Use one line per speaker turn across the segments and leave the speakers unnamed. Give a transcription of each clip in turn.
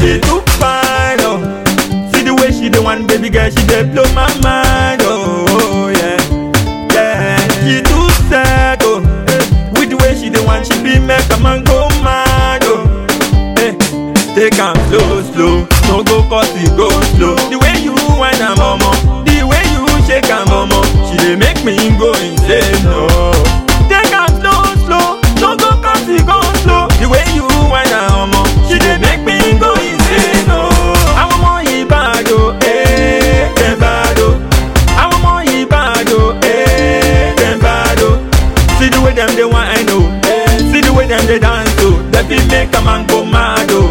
She too fine, oh. See the way she the one, baby girl, she dey blow my mind, oh yeah, yeah. She too sad, oh. eh. With the way she the one, she be make a man go mad, oh. Eh, take am slow, slow, no go cause it go slow. The way you whine am, momo, the way you shake am, momo, she dey make me go insane, oh. Take am slow, slow, no go cause it go slow. The way you whine am, momo, she dey make me go insane, oh. Àwọn ọmọ yìí bad, oh, eh, dem bad, oh. Àwọn ọmọ yìí bad, oh, eh, dem bad, oh. See the way them they want, I know. See the way them they dance, oh. They feel make a man go mad, oh.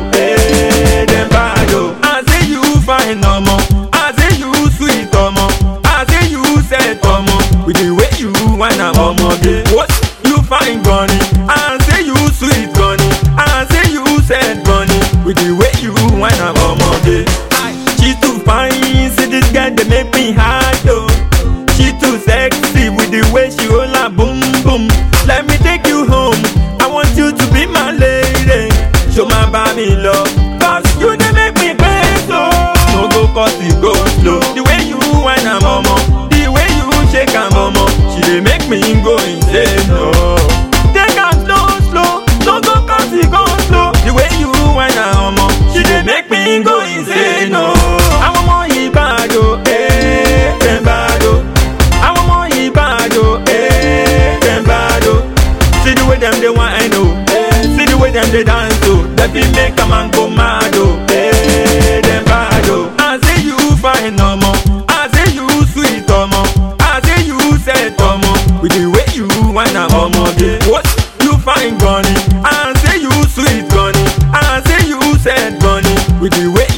Eh, them bad, oh. I say you fine, no more. I say you sweet, no more. I say you set, no more. With the way you wanna, no more. What? You fine, bunny. I say you sweet, bunny. I say you set, bunny. With the way you wanna, no more. She too fine, see this girl, they make me hard, oh. She too sexy with the way she hold her boom boom. Let me take you home. I want you to be my lady. Show my body love. Cause you they make me crazy. So no go cause it go slow. The way you whine a momo. The way you shake a momo. She they make me go insane. No. Take am slow, slow. No go cause it go slow. The way you whine a momo. She they make me go insane. No. Àwọn ọmọ yìí bad o, eh, dem bad o. Àwọn ọmọ yìí bad o, eh, dem bad o. See the way them they want, I know. See the way them they dance, oh. They feel make a man go mad, oh. Eh, them bad, oh. I say you fine, no more. I say you sweet, no more. I say you set, no more. With the way you wanna, oh, What? You fine, Gunny. I say you sweet, Gunny. I say you set, Gunny. With the way